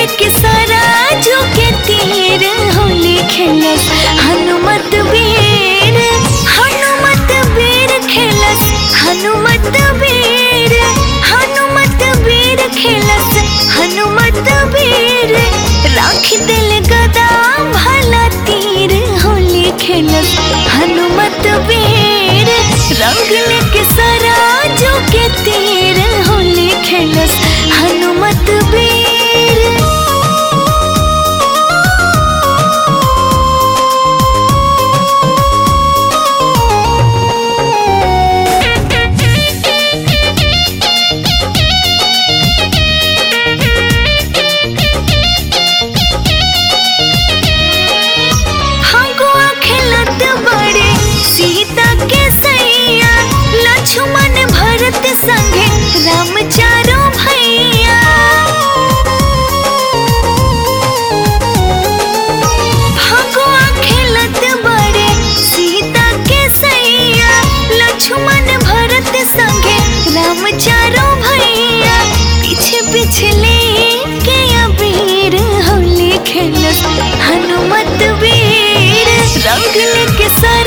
लेके सारा जो के तीर होली खेलस हनुमत वीर हनुमत वीर खेलस हनुमत वीर हनुमत वीर खेलस हनुमत वीर राख दिल गदा भला तीर होली खेलस हनुमत वीर रंग लेके सारा जो के तीर होली खेलस हनुमत वीर फगुआ खेलत बड़े सीता के सैया लक्ष्मण भरत संगे राम चारो भैया फगुआ खेलत बड़े सीता के सैया लक्ष्मण भरत संगे राम चारो भैया पीछे पिछले के अबीर होली खेलत हनुमत वीर रंग लेके सर